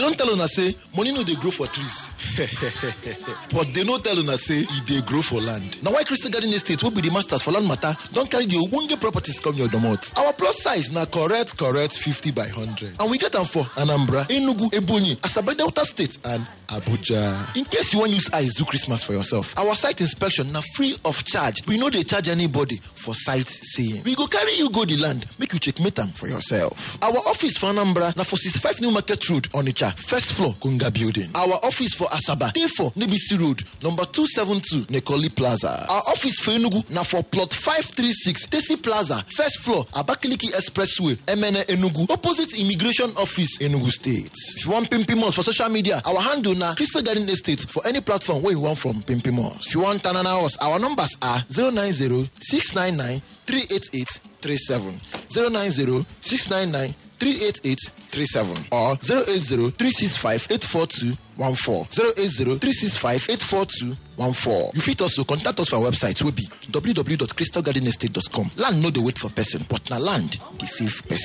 don tell una say money no dey grow for trees but dey no tell una say e dey grow for land na why crystal garden estate wey be di masters for land matter don carry di ogbonge properties come your domot our plus size na correct correct 50 by 100 and we get am for anambra enugu ebonyi asabe delta state and abuja in case you wan use eyes do christmas for yourself our site inspection na free of charge we no dey charge anybody for site seeing we go carry you go di land make you checkmate am for yourself our office for anambra na for 65 new market road onitsha first floor kunga building our office for asaba dey for nebisi road number 272 nekoli plaza our office for enugu na for plot 536 tesi plaza first floor abakaliki expressway emene enugu opposite immigration office enugu state if you wan pimpim us for social media our handle na crystal garden estate for any platform wey you wan from pimpim us if you wan tanana us our numbers are 090 699 388 37 090 699 38837 or 080-365-84214 080-365-84214 you fit also contact us for our website wey be www.crystalgardenestate.com land no dey wait for person but na land dey save person